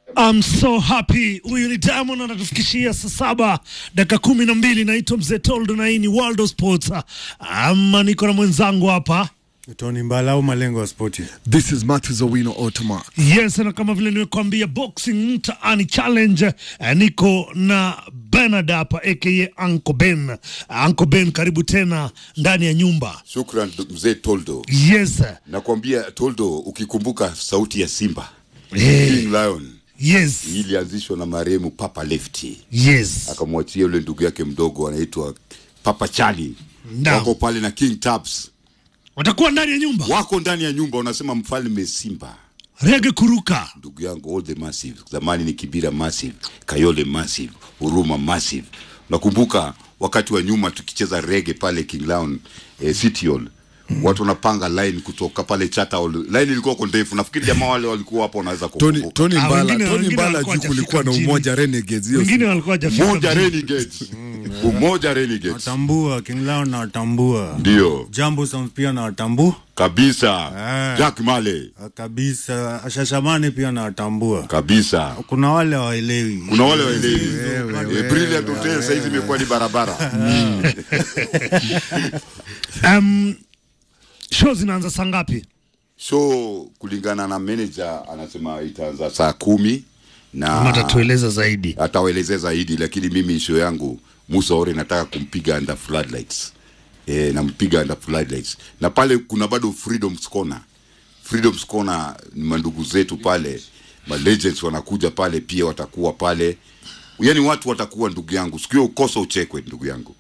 I'm so happy. Huyu ni Diamond anatufikishia saa saba dakika kumi na mbili. Naitwa Mzee Toldo na hii ni World of Sports. Ama niko na mwenzangu hapa Tony Mbala au malengo ya spoti. This is Matthews Owino Ottoman. Yes, na kama vile nimekuambia boxing mtaani challenge eh, niko na Bernard hapa aka Uncle Ben. Uncle Ben, karibu tena ndani ya nyumba. Shukran mzee Toldo. Yes. Nakwambia Toldo, ukikumbuka sauti ya Simba Hey. King Lion Yes. hii ilianzishwa na marehemu Papa Lefty, Yes. akamwachia yule ndugu yake mdogo anaitwa Papa Charlie. Naam. Wako pale na King Tabs, Watakuwa ndani ya nyumba. wako ndani ya nyumba, wanasema mfalme Simba. Rege kuruka. Ndugu yangu all the massive, zamani ni Kibira massive, Kayole massive, Huruma massive. Nakumbuka wakati wa nyuma tukicheza rege pale King Lion eh, City Hall watu wanapanga line kutoka pale Chata Hall. Line ilikuwa kwa ndefu, nafikiri jamaa wale walikuwa hapo wanaweza Tony, kukumbuka. Tony Ah, Mbala, wengine- Tony wengine Mbala walikuwa juu kulikuwa na hawajafika umoja Renegades hiyo Wengine siku. walikuwa hawajafika Umoja mjini. Renegades, umoja Renegades, Watambua King Lion na watambua. ndio Jambo Sounds pia na watambua kabisa. Ah. Jack Male kabisa. Shashamani pia na watambua. kabisa. Kuna wale hawaelewi. Kuna wale waelewi eh, Brilliant Hotel saizi imekuwa ni barabara Um, show zinaanza saa ngapi? so kulingana na manager anasema itaanza saa kumi Ama na atatueleza zaidi. atawaelezea zaidi, lakini mimi show yangu Musa Ore nataka kumpiga under floodlights e, nampiga under floodlights, na pale kuna bado Freedom's Corner. Freedom's Corner ni mandugu zetu pale, ma legends wanakuja pale pia, watakuwa pale, yani watu watakuwa ndugu yangu, sikio ukosa uchekwe ndugu yangu.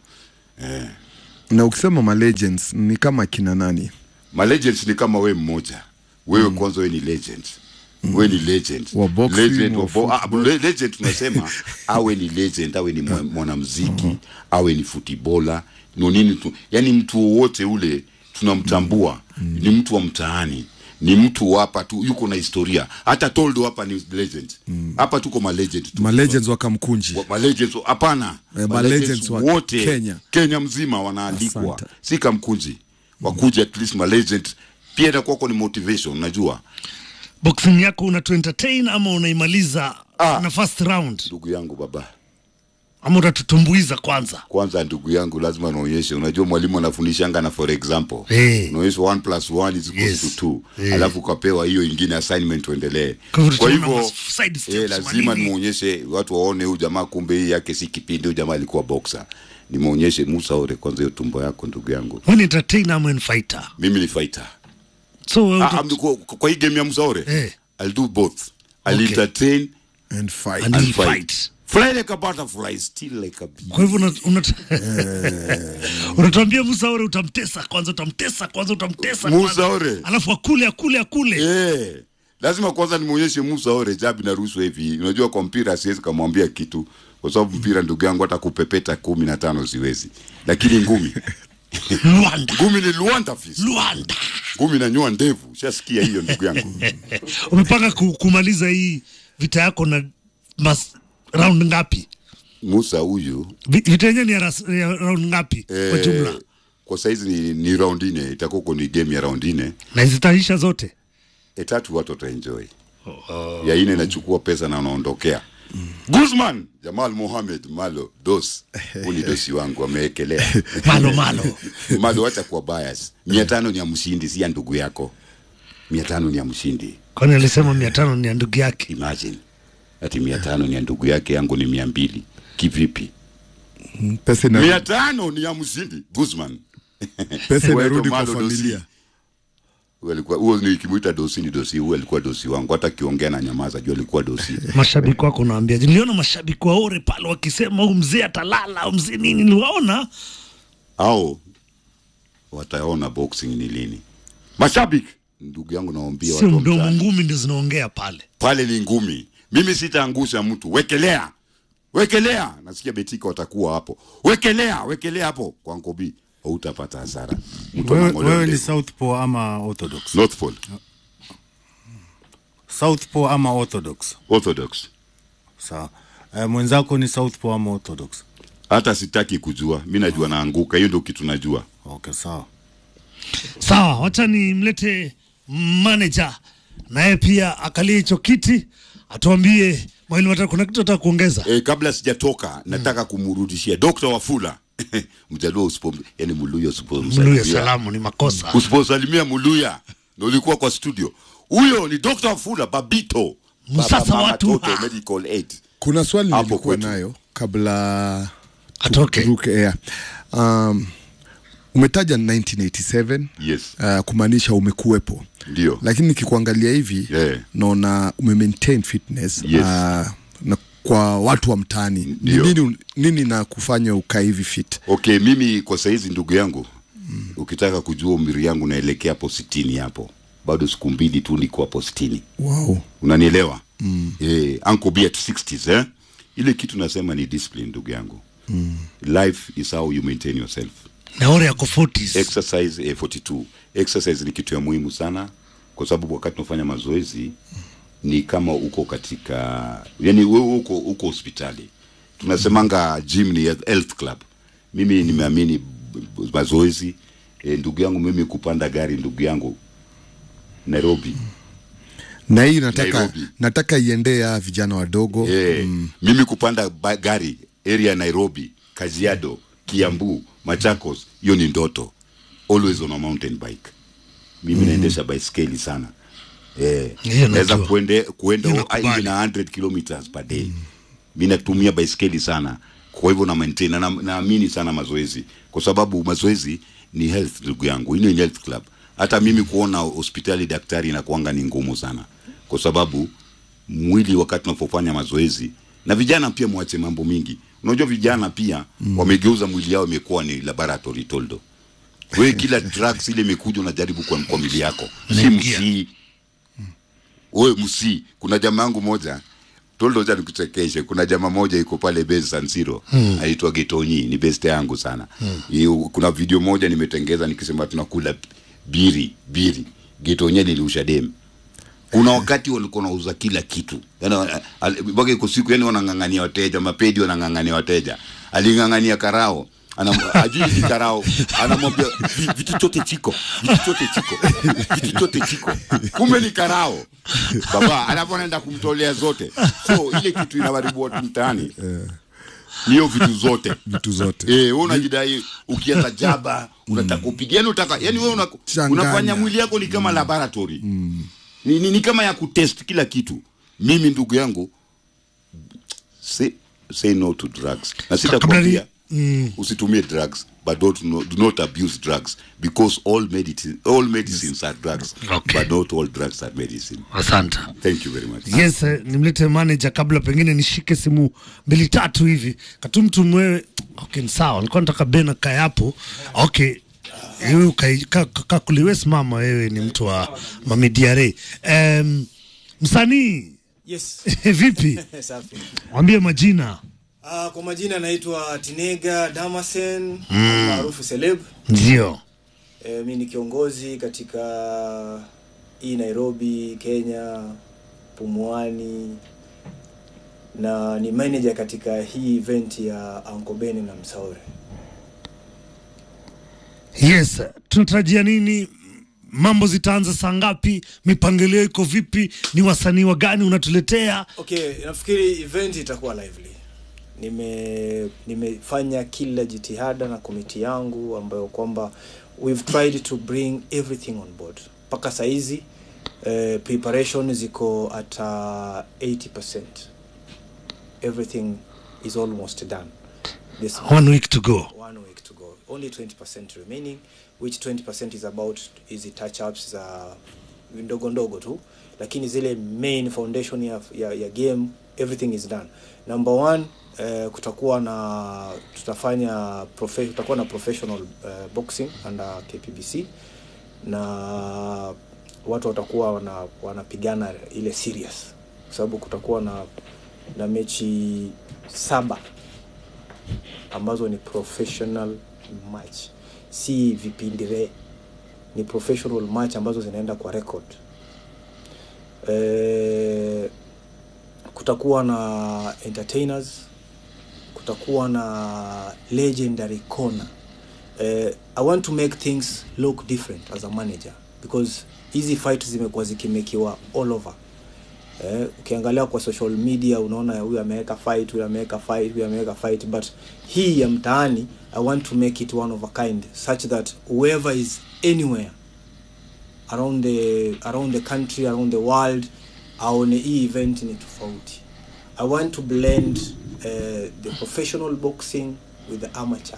Na ukisema ma legends ni kama kina nani? Ma legends ni kama we mmoja wewe kwanza, we ni legend we ni legend Wa boxing, legend, wa wa bo- ah, football. le- legend tunasema awe ni legend awe ni mwa- mwanamziki awe ni futibola no nini tu yani mtu wowote ule tunamtambua ni mtu wa mtaani ni mtu hapa tu yuko na historia hata Toldo hapa ni legend hapa tuko ma legend tu Ma legends wa Kamkunji. Wa- ma legends hapana Eh, Ma ma legends legends wa wote Kenya. Kenya mzima wanaalikwa Asante. si kamkunji wakuja at least ma legend pia itakuwako ni motivation unajua Boxing yako una entertain ama unaimaliza Ah. na first round ndugu yangu baba ama utatutumbuiza kwanza? kwanza ndugu yangu lazima naonyeshe unajua mwalimu anafundishanga na for example Eh. unaonyesha 1 plus 1 is equals Yes. to 2 Eh. alafu ukapewa hiyo ingine assignment uendelee Kwa hivyo kwa tutaona hivyo mas- side steps, eh, lazima manini. nimuonyeshe watu waone huyu jamaa kumbe hii yake si kipindi huyu jamaa alikuwa boxer nimuonyeshe Musa Ore kwanza hiyo tumbo yako ndugu yangu Wewe ni entertainer ama ni fighter? mimi ni fighter So wewe Ah, uta- ah, kwa, kwa hii game ya Musa Ore Eh. I'll do both I'll Okay. entertain And fight. And and you fight. fight. fly like a butterfly still like a bee Kwa hivyo una- una- unatuambia Musa Ore utamtesa kwanza, utamtesa kwanza, utamtesa Musa kwanza. Ore. alafu akule akule akule. Eh, lazima kwanza nimuonyeshe Musa Ore jabi na ruhusu hivi. Unajua kwa mpira siwezi kumwambia kitu kwa sababu mpira ndugu yangu hata kupepeta kumi na tano siwezi, lakini ngumi Luanda, ngumi ni Luanda fist, Luanda. ngumi na nyua ndevu. Shasikia hiyo ndugu yangu. Umepanga ku, kumaliza hii vita yako na mas, round ngapi? Musa huyu Vi- Vita yenyewe ni ya, ras- ya round ngapi kwa eh, jumla? kwa saizi ni, ni round nne, itakuwa kwa ni game ya round nne. Na zitaisha zote? E tatu watu wataenjoy. Ya ine inachukua pesa na wanaondokea. Guzman Jamal Mohamed Malo dos huu ni dosi wangu amewekelea Malo malo. Malo, wacha kuwa bias. mia tano ni ya mshindi, si ya ndugu yako. mia tano ni ya mshindi, Kwani alisema mia tano ni ya ndugu yake? imagine ati mia tano ni ya ndugu yake, yangu ni mia mbili. Kivipi? Pesa ina mia tano ni ya mshindi Guzman. pesa Wewe inarudi ndo kwa Malo dosi. familia. Huyo alikuwa huo, nikimuita dosi ni dosi, huo alikuwa dosi wangu, hata akiongea na nyamaza, jua alikuwa dosi. Mashabiki wako unaambia, niliona mashabiki wa Ore pale wakisema huyu mzee atalala, huyu mzee nini, niliwaona au wataona boxing ni lini. Mashabiki, ndugu yangu, nawaambia sio watu wa mdomo, mtaani, ngumi ndio zinaongea pale. pale ni ngumi. Mimi sitaangusha mtu, wekelea wekelea. Nasikia Betika watakuwa hapo, wekelea wekelea hapo kwa Nkobi, hautapata hasara. Mtu Wewe, anang'olewa wewe ni ndevu. Southpaw ama Orthodox? North Pole Southpaw ama Orthodox? Orthodox. Sawa. Eh, mwenzako ni Southpaw ama Orthodox? Hata sitaki kujua, mi najua naanguka, hiyo ndio kitu najua. Okay, sawa. Sawa, wacha nimlete manager naye pia akalie hicho kiti, atuambie mawili matatu kuna kitu nataka kuongeza e, kabla sijatoka nataka kumrudishia Dr. Wafula mjaluo usipo yani muluya mluya usipomsalimia salamu ni makosa usiposalimia muluya na ulikuwa kwa studio huyo ni Dr. Wafula babito Msasa Baba Mama watu Toto ha. medical aid kuna swali Hapo nilikuwa kwetu. nayo kabla Atoke. turuke air. Um, umetaja 1987 yes uh, kumaanisha umekuwepo ndio lakini nikikuangalia hivi Yeah. naona ume maintain fitness Yes. uh, na kwa watu wa mtaani ni Ndio. nini, nini na kufanya ukaa hivi fit okay mimi kwa saizi ndugu yangu ukitaka kujua umri yangu naelekea hapo sitini hapo bado siku mbili tu niko hapo sitini wow. unanielewa mm. eh, uncle be at 60s eh? ile kitu nasema ni discipline ndugu yangu mm. life is how you maintain yourself naore yako 40s exercise eh, 42 exercise ni kitu ya muhimu sana kwa sababu wakati unafanya mazoezi ni kama uko katika yani wewe uko uko hospitali tunasemanga gym ni health club mimi nimeamini b- b- mazoezi eh, ndugu yangu mimi kupanda gari ndugu yangu Nairobi na hii nataka Nairobi. nataka iendea vijana wadogo Eh, mimi kupanda ba- gari area ya Nairobi, Kajiado, Kiambu, Machakos, hiyo ni ndoto. Always on a mountain bike. Mimi naendesha baiskeli sana. Eh, Hiyo naweza najua. kuende kuenda Hiyo nakubali. even 100 kilometers per day. Mimi natumia baiskeli sana. Kwa hivyo na maintain na naamini sana mazoezi kwa sababu mazoezi ni health ndugu yangu. Hii ni health club. Hata mimi kuona hospitali daktari inakuanga ni ngumu sana kwa sababu mwili wakati unapofanya mazoezi na vijana pia mwache mambo mingi unajua vijana pia mm. wamegeuza mwili yao imekuwa ni laboratory toldo wewe kila drugs ile imekuja unajaribu kwa, kwa mwili yako si Unaingia. msii wewe msii kuna jamaa yangu moja toldo ja nikuchekeshe kuna jamaa moja iko pale base San Siro hmm. anaitwa Getonyi ni best yangu sana hmm. kuna video moja nimetengeza nikisema tunakula biri biri Getonyi niliusha dem kuna wakati walikuwa wanauza kila kitu yani al- mpaka iko siku yani wanang'ang'ania wateja mapedi wanang'ang'ania wateja aling'ang'ania karao Anam- ajui ni karao anamwambia "Vi- vitu chote chiko vitu chote chiko vitu chote chiko kumbe ni karao baba alafu anaenda kumtolea zote so ile kitu inawaribu watu mtaani niyo vitu zote vitu zote Eh, wewe unajidai ukianza jaba unataka kupiga yani unataka yani wewe una, Changanya. unafanya mwili yako ni kama laboratory ni, ni, ni kama ya kutest kila kitu mimi ndugu yangu say, say no to drugs na sitakwambia usitumie drugs but don't, no, do not abuse drugs because all, medicine, all medicines are drugs Okay. but not all drugs are medicine asante thank you very much yes eh, nimlete manager kabla pengine nishike simu mbili tatu hivi katumtu mwewe okay ni sawa nilikuwa nataka bena kae hapo okay wewe ukai- ka- ka- kakuliwe simama wewe ni mtu wa mamidiare um, msanii Yes. vipi Safi. mwambie majina Uh, kwa majina naitwa Tinega Damasen maarufu Celeb. ndio E, mi ni kiongozi katika hii Nairobi, Kenya, Pumwani na ni manager katika hii event ya Uncle Ben na Msaore. yes tunatarajia nini mambo zitaanza saa ngapi mipangilio iko vipi ni wasanii wa gani unatuletea Okay, nafikiri event itakuwa lively. Nime nimefanya kila jitihada na komiti yangu ambayo kwamba we've tried to bring everything on board. Mpaka saizi eh, preparation ziko at uh, 80%. Everything is almost done. This one week to go one week to go only 20% remaining which 20% is about hizi touch ups za ndogo ndogo tu lakini zile main foundation ya, ya, ya game everything is done number one eh, kutakuwa na tutafanya profe, tutakuwa na professional eh, boxing under KPBC na watu watakuwa wana, wanapigana ile serious kwa sababu kutakuwa na na mechi saba ambazo ni professional match si vipindire ni professional match ambazo zinaenda kwa record e, kutakuwa na entertainers kutakuwa na legendary corner eh, i want to make things look different as a manager because hizi fight zimekuwa zikimekiwa all over eh, ukiangalia kwa social media unaona huyu ameweka fight huyu ameweka fight huyu ameweka fight but hii ya mtaani i want to make it one of a kind such that whoever is anywhere around the around the country around the world aone hii event ni tofauti i want to blend uh, the professional boxing with the amateur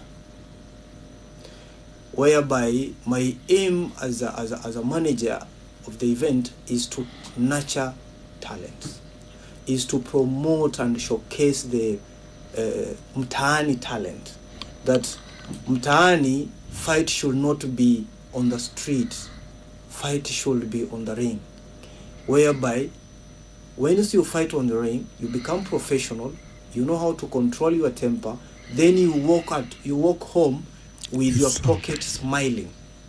whereby my aim as a, as a, as a manager of the event is to nurture talent is to promote and showcase the uh, mtaani talent that mtaani fight should not be on the street fight should be on the ring whereby once you fight on the ring you become professional you know how to control your temper then you walk out you walk home with your pocket smiling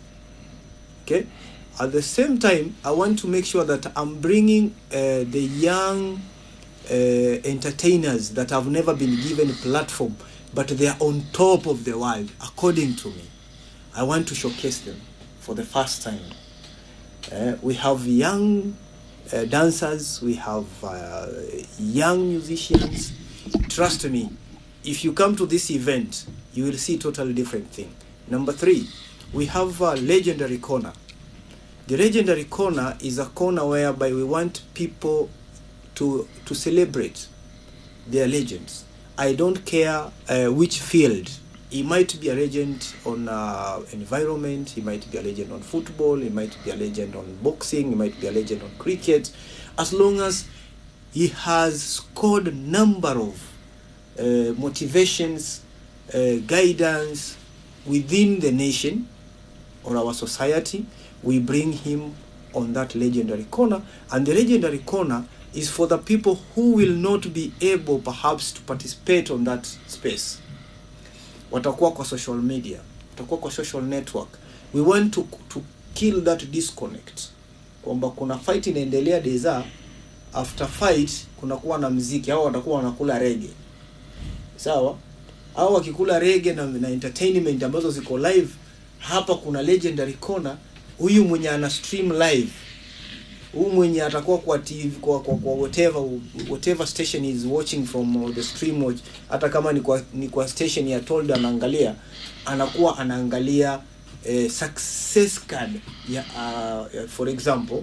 okay at the same time i want to make sure that i'm bringing uh, the young uh, entertainers that have never been given a platform but they are on top of the world according to me i want to showcase them for the first time uh, we have young uh, dancers, we have uh, young musicians. Trust me, if you come to this event, you will see totally different thing. Number three, we have a legendary corner. The legendary corner is a corner whereby we want people to to celebrate their legends. I don't care uh, which field. He might be a legend on uh, environment. He might be a legend on football. He might be a legend on boxing. He might be a legend on cricket. As long as he has scored a number of uh, motivations, uh, guidance within the nation or our society, we bring him on that legendary corner. And the legendary corner is for the people who will not be able perhaps to participate on that space. Watakuwa kwa social media, watakuwa kwa social network. We want to, to kill that disconnect. Kwamba kuna fight inaendelea deza, after fight kunakuwa na mziki au watakuwa wanakula rege. Sawa? Au wakikula rege na, na entertainment ambazo ziko live, hapa kuna legendary corner, huyu mwenye ana stream live huyu mwenye atakuwa kwa TV kwa, kwa, kwa whatever whatever station is watching from uh, the stream watch, hata kama ni kwa, ni kwa station ya told anaangalia anakuwa anaangalia eh, success card ya uh, for example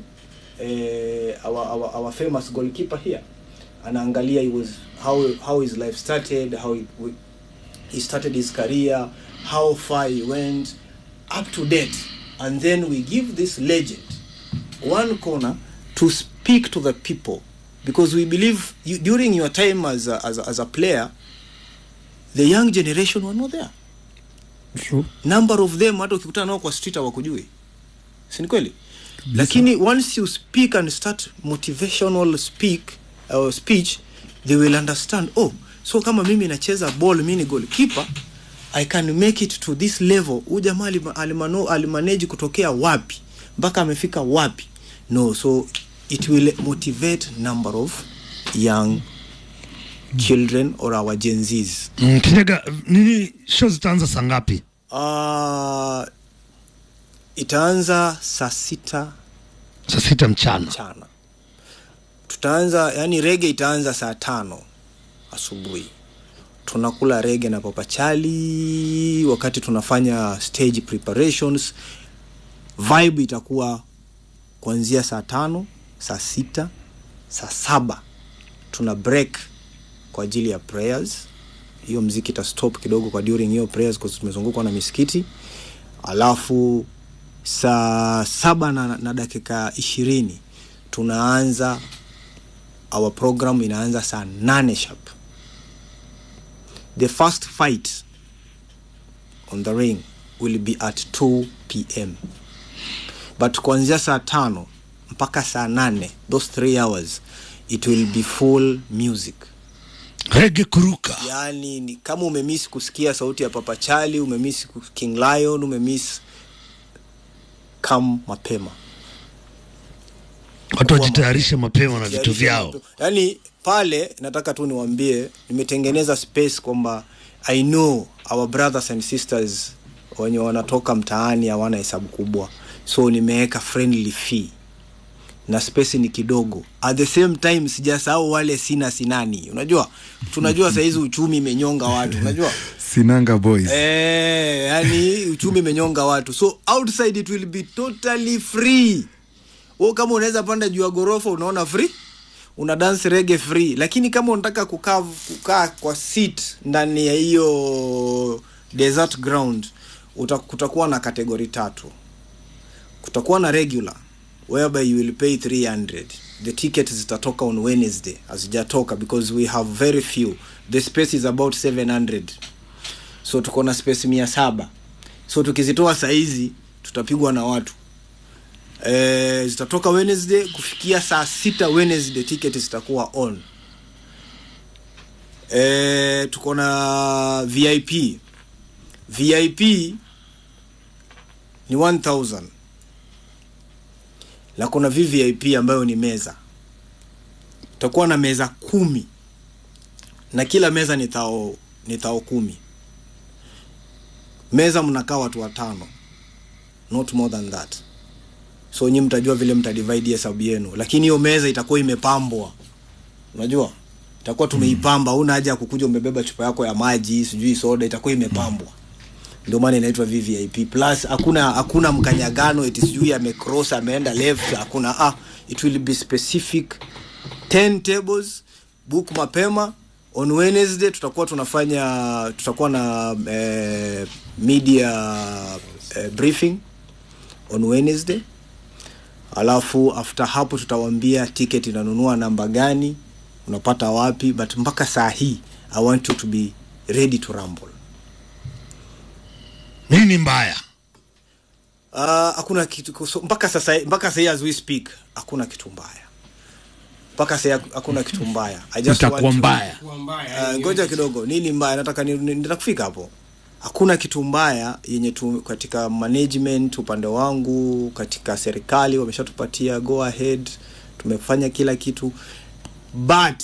eh, our, our, our famous goalkeeper here anaangalia he was how how his life started how he, he started his career how far he went up to date and then we give this legend one corner to speak to the people because we believe you, during your time as a, as, a, as a player the young generation were not there True. number of them hata ukikutana nao kwa street hawakujui si ni kweli lakini once you speak and start motivational speak uh, speech they will understand oh so kama mimi nacheza ball mi ni goalkeeper i can make it to this level huyu jamaa alima- alimano- alimanage kutokea wapi mpaka amefika wapi no so it will motivate number of young children or our gen z's Mm, Kinyaga, nini show zitaanza saa ngapi? uh, itaanza saa sita Saa sita mchana. mchana tutaanza yani rege itaanza saa tano asubuhi tunakula rege na papachali wakati tunafanya stage preparations vibe itakuwa kuanzia saa tano saa sita saa saba tuna break kwa ajili ya prayers hiyo mziki ita stop kidogo kwa during hiyo prayers kwa sababu tumezungukwa na misikiti alafu saa saba na, na dakika ishirini tunaanza our program inaanza saa nane sharp the first fight on the ring will be at 2 pm but kuanzia saa tano mpaka saa nane those three hours it will be full music Rege kuruka. yani ni kama umemiss kusikia sauti ya papa chali umemiss ku- king lion umemiss kam mapema Watu wajitayarishe mapema na vitu vyao. yani pale nataka tu niwambie nimetengeneza space kwamba i know our brothers and sisters wenye wanatoka mtaani hawana hesabu kubwa so nimeweka friendly fee na space ni kidogo at the same time sijasahau wale sina sinani unajua tunajua sahizi uchumi imenyonga watu unajua sinanga boys Eh, yani uchumi imenyonga watu so outside it will be totally free wewe kama unaweza panda juu ya gorofa unaona free una dance rege free lakini kama unataka kukaa kukaa kwa seat ndani ya hiyo desert ground uta, kutakuwa na kategori tatu kutakuwa na regular whereby you will pay 300 the ticket zitatoka on wednesday hazijatoka because we have very few the space is about 700 so tuko na space mia saba so tukizitoa saizi tutapigwa na watu e, zitatoka wednesday kufikia saa sita wednesday ticket zitakuwa on e, tuko na vip vip ni 1000 na kuna vvip ambayo ni meza tutakuwa na meza kumi na kila meza ni thao ni thao kumi meza mnakaa watu watano not more than that so nyi mtajua vile mtadivide hesabu yenu lakini hiyo meza itakuwa imepambwa unajua itakuwa tumeipamba una haja ya kukuja umebeba chupa yako ya maji sijui soda itakuwa imepambwa ndio maana inaitwa vvip plus hakuna hakuna mkanyagano eti sijui amecross ameenda left hakuna ah, it will be specific 10 tables book mapema on wednesday tutakuwa tunafanya tutakuwa na eh, media eh, briefing on wednesday alafu after hapo tutawambia ticket inanunua namba gani unapata wapi but mpaka saa hii i want you to be ready to rumble nini mbaya Ah, hakuna kitu so, mpaka sasa mpaka sasa hii as we speak hakuna kitu mbaya mpaka sasa hakuna kitu mbaya I just itakuwa want to- mbaya Ah, ngoja kidogo nini mbaya nataka ni- ni- nitakufika hapo hakuna kitu mbaya yenye tu katika management upande wangu katika serikali wameshatupatia go ahead tumefanya kila kitu but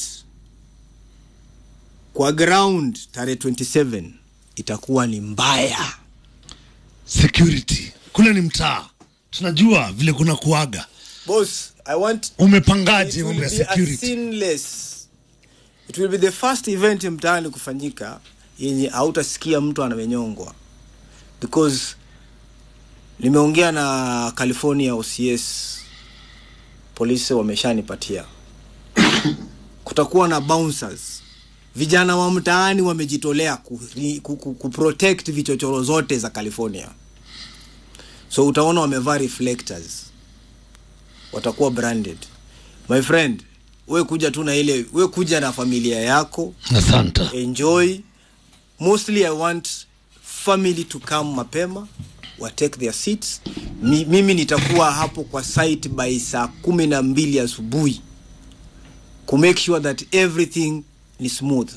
kwa ground tarehe 27 itakuwa ni mbaya security kule ni mtaa tunajua vile kuna kuaga boss i want umepangaje It will mambo ya be a security sinless. It will be the first event mtaani kufanyika yenye hautasikia mtu amenyongwa because nimeongea na California OCS polisi wameshanipatia kutakuwa na bouncers vijana wa mtaani wamejitolea ku, ku, ku, ku protect vichochoro zote za California so utaona wamevaa reflectors watakuwa branded my friend we kuja tu na ile we kuja na familia yako asante enjoy mostly i want family to come mapema wa take their seats Mi, mimi nitakuwa hapo kwa site by saa kumi na mbili asubuhi ku make sure that everything ni smooth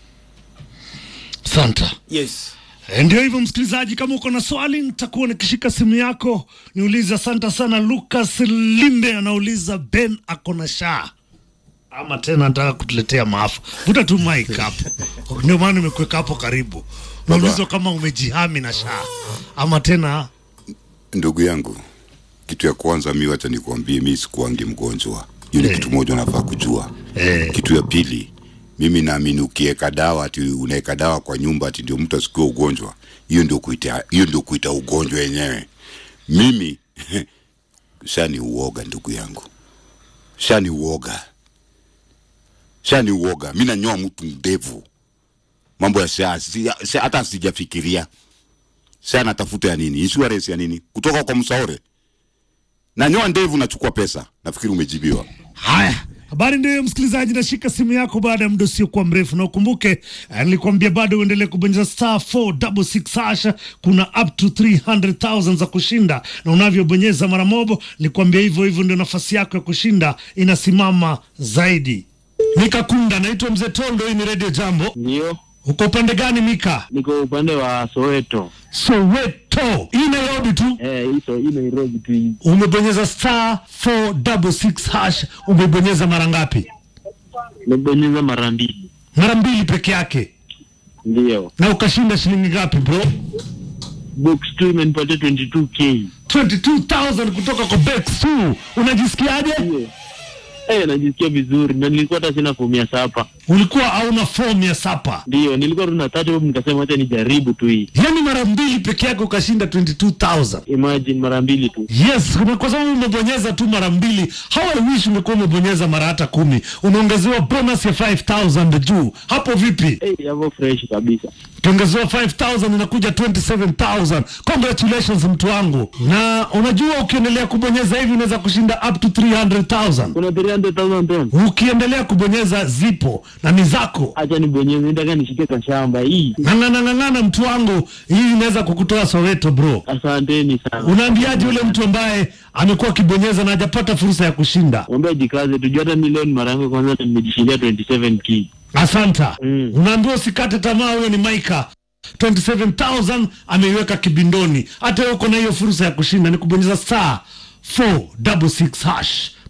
asante yes E, ndio hivyo msikilizaji kama uko na swali nitakuwa nikishika simu yako niulize asante sana lucas limbe anauliza ben ako na shaa ama tena nataka kutuletea maafa vuta tu mike hapo ndio maana nimekuweka hapo karibu naulizwa kama umejihami na shaa ama tena ndugu yangu kitu ya kwanza mi wacha nikuambie mi sikuangi mgonjwa hiyo ni Eh. kitu moja unafaa kujua Eh. kitu ya pili mimi naamini ukiweka dawa ati unaweka dawa kwa nyumba ati ndio mtu asikiwe ugonjwa hiyo ndio kuita hiyo ndio kuita ugonjwa yenyewe mimi shani uoga ndugu yangu shani uoga shani uoga mi nanyoa mtu ndevu mambo ya saa si- si- hata sijafikiria saa natafuta ya nini insurance ya nini kutoka kwa msaore nanyoa ndevu nachukua pesa nafikiri umejibiwa haya habari ndio hiyo msikilizaji nashika simu yako baada ya muda usiokuwa mrefu na ukumbuke eh, nilikwambia bado uendelee kubonyeza star 466 hasha kuna up to 300000 za kushinda na unavyobonyeza mara mobo nilikwambia hivyo hivyo ndio nafasi yako ya kushinda inasimama zaidi mika kunda naitwa mzee tondo hii ni redio jambo Ndio, uko upande gani mika niko upande wa Soweto. soweto hii nairobi tu Eh, hizo hii Nairobi tu hii. umebonyeza star 466 hash umebonyeza mara ngapi Nimebonyeza mara mbili. mara mbili peke yake Ndio. na ukashinda shilingi ngapi bro Box 2 imenipatia 22k. 22000 kutoka kwa Betsu. Unajisikiaje? Ndio. Eh, najisikia vizuri na nilikuwa hata sina fomu ya sapa. Ulikuwa hauna fomu ya sapa, Ndio, nilikuwa tu na 30 bob nikasema acha nijaribu tu hii. yaani mara mbili peke yake ukashinda 22000 Imagine mara mbili tu. Yes, kuna- kwa sababu umebonyeza tu mara mbili. How I wish ungekuwa umebonyeza mara hata kumi, unaongezewa bonus ya 5000 juu. Hapo vipi? Eh, yavo fresh kabisa. ukiongezewa 5000 inakuja 27000 congratulations mtu wangu na unajua ukiendelea kubonyeza hivi unaweza kushinda up to 300000 Kuna 300,000 ton. ukiendelea kubonyeza zipo na ni zako Acha nibonyeze, nitaka nishike kashamba hii. ng'ang'anang'ang'ana mtu wangu hii inaweza kukutoa soweto bro Asanteni sana. unaambiaje yule mtu ambaye amekuwa akibonyeza na hajapata fursa ya kushinda Mwambie jikaze, tujua hata milioni mara yangu ya kwanza nimejishindia 27k. asanta Mm. unaambiwa usikate tamaa huyo ni maika 27000 ameiweka kibindoni hata wewe uko na hiyo fursa ya kushinda ni kubonyeza star 466 hash